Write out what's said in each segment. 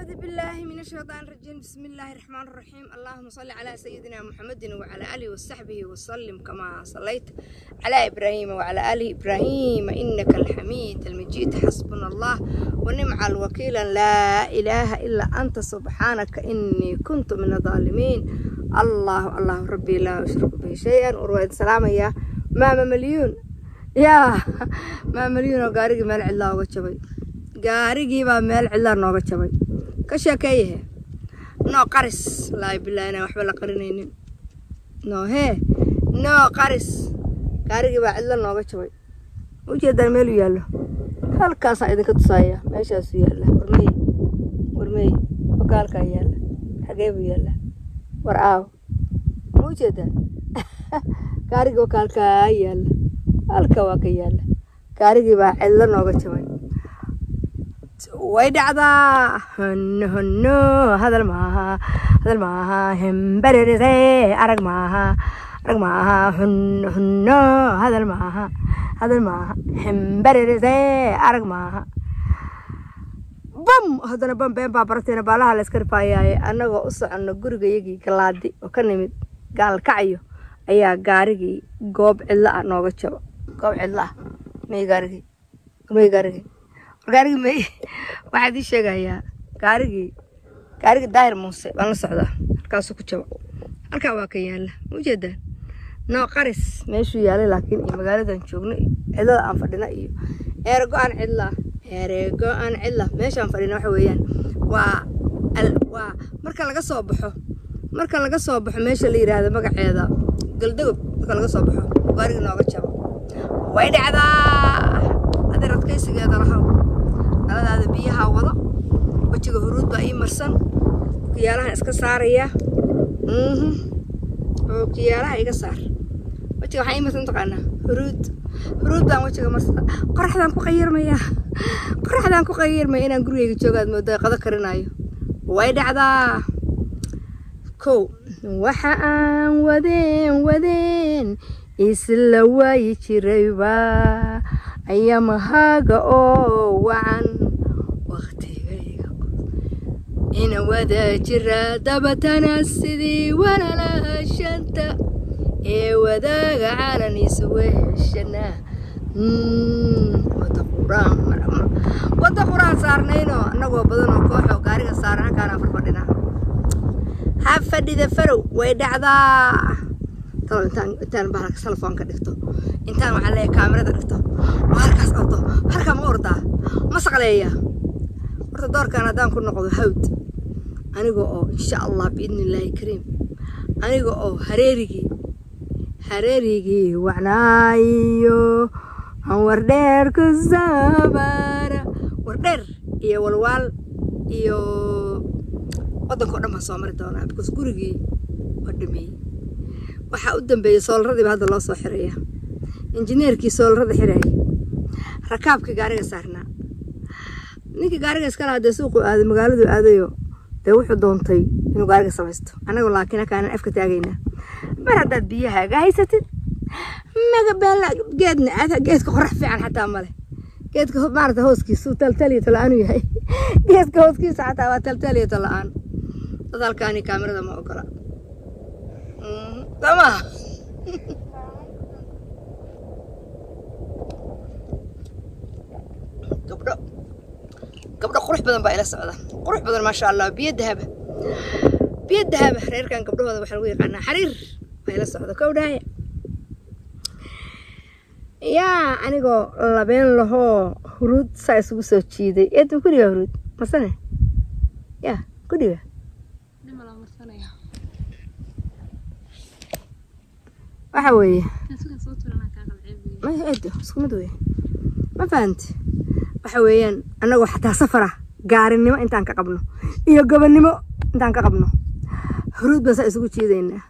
أعوذ بالله من الشيطان الرجيم بسم الله الرحمن الرحيم اللهم صل على سيدنا محمد وعلى آله وصحبه وسلم كما صليت على إبراهيم وعلى آل إبراهيم إنك الحميد المجيد حسبنا الله ونعم الوكيل لا إله إلا أنت سبحانك إني كنت من الظالمين الله الله ربي لا أشرك به شيئا ورويد سلام يا ماما مليون يا ماما مليون وقارق مال الله وجبي gaarigii baa meel cidlaa nooga jabay ka sheekeeyahe noo qaris laa bilaa inaan waxba la qarinaynin noo hee noo qaris gaarigii baa cidla nooga jabay ujeedaan meelu yaallo halkaasaa idinka tusaaya meeshaasu yaalla warmeye warmeye wakaalkaa yaalla xagee buu yaalla war aaw ma ujeedaan gaarigii wakaalkaa yaalla halka waa ka yaalla gaarigii baa cidlo nooga jabay way dhacdaa honno honno hadal maaha hadal maaha hembererise arag maaha arag maaha honno honno hadal maaha hadal maaha hembererise arag maaha bam haddana bam been baa barateena baalaha la iska rifaayaaye annagoo u soconno gurigayagii galaadi oo ka nimid gaalkacyo ayaa gaarigii goob cidlo ah nooga jabo goob cidlo ah may gaarigii may gaarigii gaarigii may waxaad ii sheegayaa gaarigii gaarigii daahir muuse baan la socdaa halkaasuu ku jabo halkaa waa ka yaalla ma ujeedaan noo qaris meeshuu yaalay laakiin iyo magaaladan joogno iyo cidlada aan fadhina iyo eerago aan cidla ereego aan cidla meeshaan fadhina waxa weeyaan waa waa marka laga soo baxo marka laga soo baxo meesha la yidhaahdo magaceeda galdagob marka laga soo baxo gaarigii nooga jabo way dhacdaa adeer adkaysigeeda lahaw dhaladaada biyaha wado wejiga huruud baa ii marsan kiyaalahan iska saaraya oo kiyaalaha iga saar wejiga waxaa ii marsan taqaanaa huruud huruud baan wejiga marsada qoraxdaan ku qayirmayaa qoraxdaan ku qayirmaya inaan gurigayga joogaad moodo qado karinayo way dhacdaa kow waxa aan wadeen wadeen isla waayi jirayba ayamahaaga oo wacan waktigayga ina wada jira dabatana sidii walalaashanta ee wadaaga calan isu weheshana wada quraan wada quraan saarnayno annagoo badanoo kooxoo gaariga saaran halkaana farfadhina ha fadhida farow way dhacdaa talo intaan intaan bahalka telefoonka dhigto intaan waxaa leeyahay kaamirada dhigto oo halkaas ordo halkaa ma ordaa ma saqleeya horta doorkan haddaan ku noqdo hawd aniga oo insha allah biidni illaahi kariim aniga oo hareerigii hareerigii wacnaayo aan wardheer ku saabara wardheer iyo walwaal iyo waddanka o dhan baan soo mari doonaa because gurigii waa dhameeyey waxaa u dambeeyey soolradiiba hadda loo soo xiraya injineerkii soolrada xirayay rakaabkii gaariga saarnaa ninkii gaariga iskala hadee suuqu aaday magaaladu aadayo dee wuxuu doontay inuu gaariga samaysto annagu laakiin halkaanan afka taagaynaa mar haddaad biyahaaga haysatid magabeela geedna aad geedka qorax fiican xataa male geedka maarata hooskiisu taltaliyo tala-aanu yahay geedka hooskiisa xataa waa taltaliyo tala-aan dad halkaani kaamirada ma ogola sama gabdho gabdho qurux badan baa ila socda qurux badan maasha allah biyo dahaba biyo dahaba reerkan gabdhahooda waxaa lagu yaqaanaa xariir baa ila socda kowdhaaya yaa anigoo labeen lahoo huruud saa isugu soo jiiday eedma kudhiga huruud marsane yaa kudhiga waxa weeye eedo isku mid weye ma fahanti waxa weeyaan annagoo xataa safara gaarinimo intaan ka qabno iyo gobonnimo intaan ka qabno huruud baan saa isugu jiidaynaa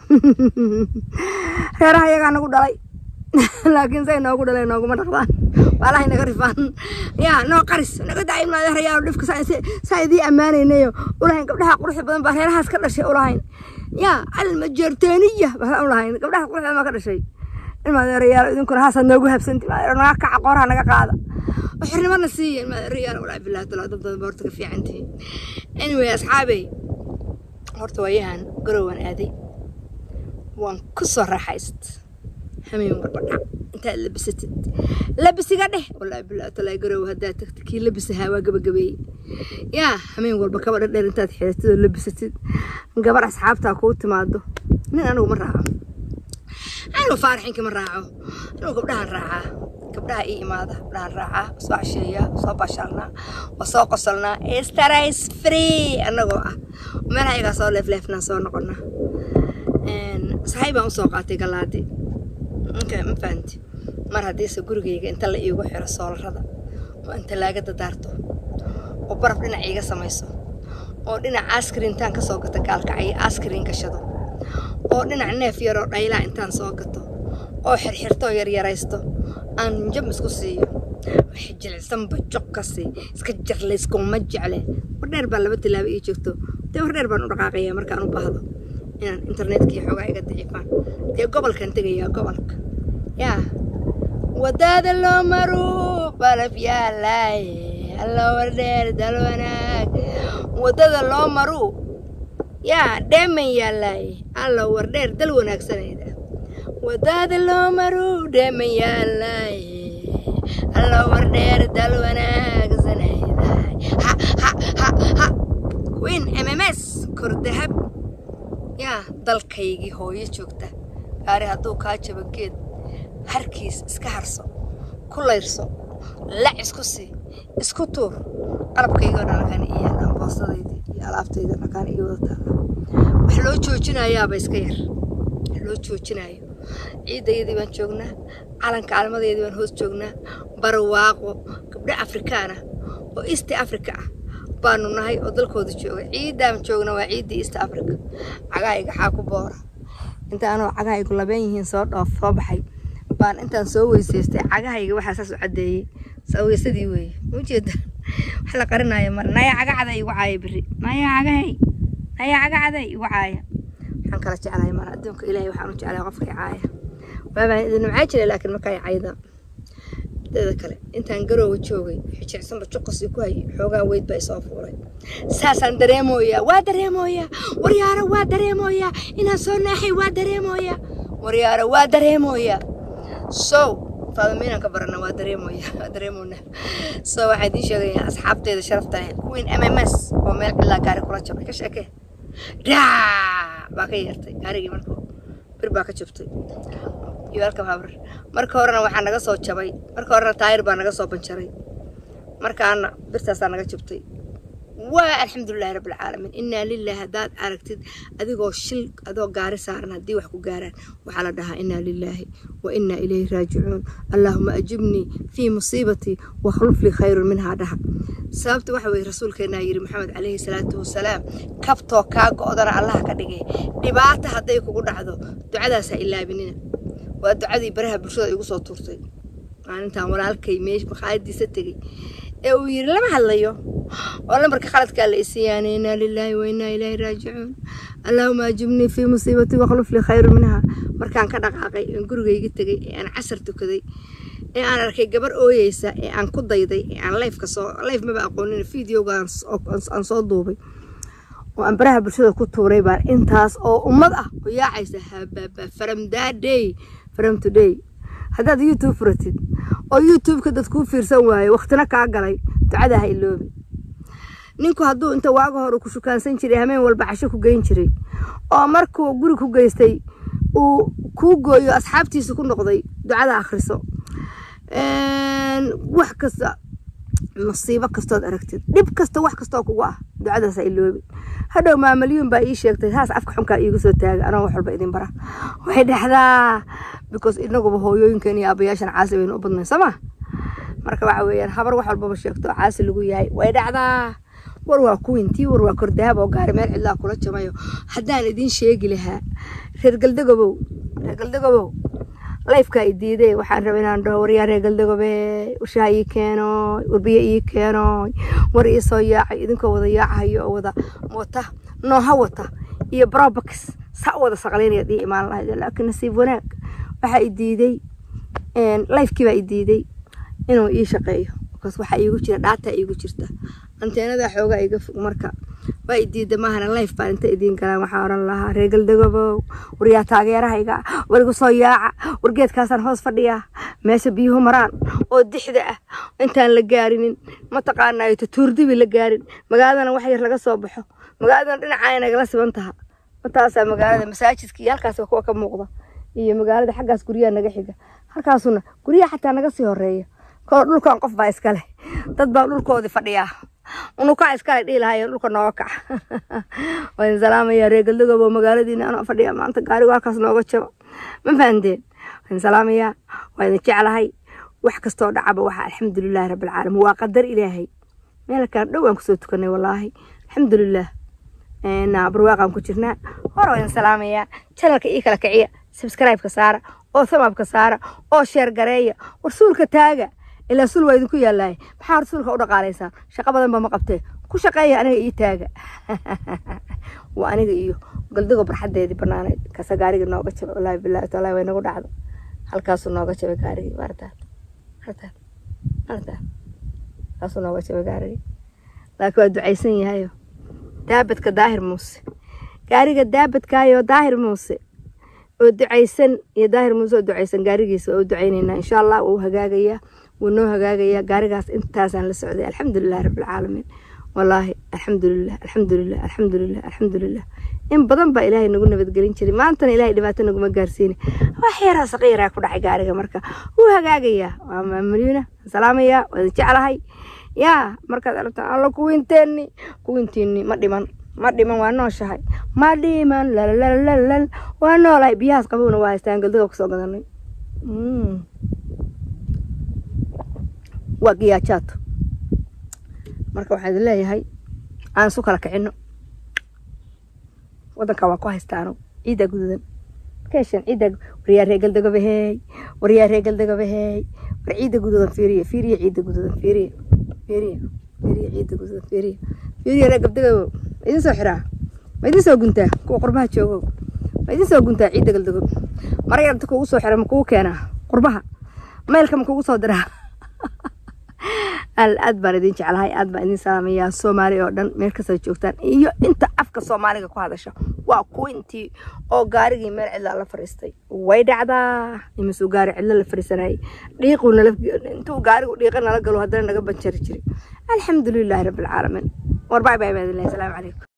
reeraha iyagaa nagu dhalay laakiin say noogu dhaleen nooguma dhaqdaan waalahay naga rifaan yaa noo qaris naga dacay maadeerayaal dhifka saa idii ammaanaynayo ulahayn gabdhaha quruxda badan baa reerahaas ka dhashay ulahayn yaa almajeerteeniya baa ulahayn gabdhaha quruxda baa ka dhashay ilmaadeerayaal idinkuna haasaad noogu habsanti naga kaca qooraha naga qaada xirnimana siiya ilmaadeerayaal walaa bilaah talaa dad badan baa horta ka fiican tihiin anyway asxaabey horta waayahan garowaan aaday waan ku soo raaxayst hameen walba dhac intaad labisatid labisiga dheh wallaahi bilaa talaa garow haddaad tagtid kii labisahaa waa gabagabeeyey yaa hameen walba kaba dhadheer intaad xiratid oo labisatid gabar asxaabtaa kuu timaado nin anigu ma raaco anigu faaraxinka ma raaco anigu gabdhahan raacaa gabdhaha ii imaada gabdhahan raacaa soo casheeyaa soo baashaalnaa waa soo qosolnaa starays free annagoo ah meelaha iyagaa soo leefleefnaa soo noqonaa saxay baan usoo qaatay galaadi okay, ma fahanti mar haddiise gurigayga inta la iigu xiro soolarada oo in talaagada daarto oo baraf dhinac iiga samayso oo dhinac askrin intaan ka soo gato gaalkacyo askrin gashado oo dhinac neef yaroo dhaylaa intaan soo gato oo xirxirtoo yaryaraysto aan jab isku siiyo waxay jilicsanba joq ka sii iska jarlayskuma jecle wardheer baa laba tilaabo ii joogto dee wardheer baan u dhaqaaqayaa markaan u baahdo inaan internetkii xoogaa iga dicifaan dee gobolkan tegayaa gobolka yaa wadada loo maro balaf yaalaay alla wardheer dal wanaag wadada loo maro yaa dheeman yaalaay alla wardheer dal wanaagsanayda wadada loo maro dheeman yaalaay alla wardheer dal wanaagsanayda ha ha ha ha queen mms kordahab yaa dalkaygii hooyo joogta gaari hadduu kaa jabo geed harkiis iska harso ku layrso lac isku sii isku tuur qalabkaygoo dhalkan iyo yaalaan boostadaydii iyo alaabtayda dhalkan iyo wadataa wax loo joojinayaaba iska yar wax loo joojinayo ciidayadii baan joognaa calanka calamadayadii baan hoos joognaa barwaaqo gabdho afrikaan ah oo east africa ah baanu nahay oo dalkooda jooga ciidaan joogna waa ciiddii east africa cagahayga xaa ku boora inta anoo cagahaygu labeen yihiin soo dhoof soo baxay baan intaan soo weysaystay cagahayga waxaa saas u caddeeyey saweysadii weeye ujeeda wax la qarinaayo male naya cagacada igu caaya beri naya cagahay naya cagacada igu caaya waxaan kala jeclahay mara adduunka ilaahay waxaan u jeclahay qofkii caaya waabaan idin nimcaa jiray laakiin markaa cayda dada kale intaan garoowa joogay xijicsanba juqasii ku hayay xoogaa weyd baa isoo fuulay saasaan dareemooyaa waa dareemooyaa waryaaro waa dareemooyaa inaan soo naaxay waa dareemooyaa waryaaro waa dareemooyaa sow faadamiinaan ka barana waa dareemooyaa waa dareemoonaa so waxaa idiin sheegayaa asxaabteeda sharafta leh queen m m s oo meel cilaa gaari kula jabay ka sheekee daa baa ka yeertay gaarigii marka bir baa ka jabtay iyo halka habar marka horena waxaa naga soo jabay marka horena taayir baa naga soo banjaray markaana birtaasaa naga jabtay waa alxamdulilahi rabbilcaalamiin innaa lillahi haddaad aragtid adigoo shil adoo gaari saaran haddii wax ku gaaraan waxaa la dhahaa innaa lilaahi wa innaa ilayhi raajicuun allaahuma ajibnii fii musiibatii wakhluf lii khayrun minhaa dhaha sababta waxa weeye rasuulkeennaa yidhi maxamed calayhi salaatu wasalaam kabtoo kaa go'dana allaha ka dhigay dhibaata hadday kugu dhacdo ducadaas ha ilaabinina waa ducadii baraha bulshada igu soo tuurtay maalintaan walaalkay meesh makhaayadiisa tegey ee uu yidhi lama hadlayo oo lambarka khaladkaa la isiiyaanay innaa lilaahi wa innaa ilaahi raajicuun allaahuma ajibnii fii musiibatii wakhluf lii khayru minha markaan ka dhaqaaqay aan gurigayga tegay ee aan casar tukaday ee aan arkay gabar ooyeysa ee aan ku dayday ee aan lifeka soo life maba aqoonin videoga aan soo duubay oo aan baraha bulshada ku tuuray baan intaas oo ummad ah oo yaacaysa hababa from that day from today haddaad youtube furatid oo youtubeka dad kuu fiirsan waayo waktina kaa galay ducada ha iloobi ninku hadduu inta waaga hore ku shukaansan jiray hameen walba casho ku geyn jiray oo markuu guri ku geystay uu kuu gooyo asxaabtiisa ku noqday ducada akhriso wax kasta masiibo kastood aragtid dhib kasta wax kastoo kugu ah ducadaas ha iloobi hadhow maamalyuun baa ii sheegtay saas afka xunkaa iigu soo taaga anoo wax walba idin bara waxay dhexdaa because inaguba hooyooyinkan iyo aabayaashan caasi baynu u badnayn soo ma marka waxa weeyaan habar wax walbaba sheegto caasi lagu yahay way dhacdaa war waa kuwintii war waa kordahab oo gaari meel cidlaa kula jamayo haddaan idiin sheegi lahaa reer galdagobow reer galdagobow lifeka i diiday waxaan rabay inaan dhaho waryaa reer galdagobe ushaha ii keeno warbiyo ii keeno war ii soo yaacay idinkoo wada yaacahayo oo wada wata nooha wata iyo brobax sa wada saqlaynayaad ii imaan lahayd laakiin nasiib wanaag waxaa i diiday lifekii baa i diiday inuu ii shaqeeyo bakaas waxaa iigu jira dhaataa iigu jirta anteenadaa xoogaa iga fog marka waa idiida maahana life baan inta idiin galaan waxaa oran lahaa reegaldagobow waryaa taageerahayga warigu soo yaaca wargeedkaasaan hoos fadhiyaa meesha biyuhu maraan oo dixda ah intaan la gaarinin mataqaanaayo tutuurdibi la gaarin magaaladana wax yar laga soo baxo magaaladana dhinacaa nagala siban taha mataasaa magaalada masaajidka iyo halkaas kuwa ka muuqda iyo magaalada xaggaas guryaha naga xiga halkaasuna guryaha xataa naga sii horeeya koo dhulkan qof baa iskale dad baa dhulkoodii fadhiyaa unukaa iskale dhihi lahaayeen dhulka nooga kaca waan salaamayaa reegaldagobo magaaladiina anoo fadhiya maanta gaarigu halkaas nooga jabo ma fahanteen waan salaamayaa waa idin jeclahay wax kastoo dhacaba waxa alxamdulilaahi rabbilcaalamiin waa qadar ilaahay meel kale dhow aan kusoo tukanay wallaahi alxamdulilaah barwaaqaan ku jirnaa hore waan idin salaamayaa janalka ii kala kiciya subscribe-ka saara oo thamabka saara oo sheer gareeya warsuulka taaga ilaa sul waa idinku yaalaay maxaa rasuulka u dhaqaalaysaa shaqo badan ba ma qabtee ku shaqeeya aniga ii taaga waa aniga iyo galdigo barxadeedii banaaneed kasa gaariga nooga jabay wallaahi billahi taala way nagu dhacdo halkaasuu nooga jabay gaarigii maartaad maartaad maartaad halkaasuu nooga jabay gaarigii laakiin waa ducaysan yahayo daabadka daahir muuse gaariga daabadkaayo daahir muuse oo ducaysan iyo daahir muuse oo ducaysan gaarigiisa waa u ducaynaynaa insha allah waa u hagaagayaa wuu noo hagaagayaa gaarigaas intaasaan la socday alxamdulilahi rabbilcaalamiin wallaahi alxamdulilah alxamdulilah alxamdulilah alxamdulilah in badan baa ilaahay nagu nabadgelin jiray maantana ilaahay dhibaato naguma gaarsiina wax yaraa saqiiraa ku dhacay gaariga marka wuu hagaagayaa waa maamulina salaamayaa waa idin jeclahay yaa markaad aragtaan alla kuwinteeni kuwintiini ma dhiman ma dhiman waa nooshahay ma dhiman lalalalalal waa noolahay biyahaas qabowna waa haystaan galdaga kusoo gadanay waa giyaajaad marka waxaan idin leeyahay aan isu kala kicino wadanka waa ku haystaano ciiddaa gududan keeshan ciiddaa waryaa reegaldagobaheey waryaa reegaldagobaheey war ciidda gududan fiiriya fiiriya ciidda gududan fiiriya fiiriya fiiriya ciidda gududan fiiriya fiiriya reegabdagabow ma idin soo xiraa ma idin soo guntaa kuwa qurbaha joogow ma idin soo guntaa ciidda galdagob mara yarta kugu soo xira ma kugu keenaa qurbaha maylka ma kugu soo diraa aad baan idin jeclahay aad baan idin salaamayaa soomaali oo dhan meel kastaad joogtaan iyo inta afka soomaaliga ku hadasha waa kuwintii oo gaarigii meel cidlaa la fariistay way dhacdaa imisuu gaari cidlo la fariisanayay dhiiquu nala intuu gaarigu dhiiqa nala galo haddana naga banjari jiray alxamdulilaahi rabbilcaalamiin war bay bay baa idin lehay salaamu calaykum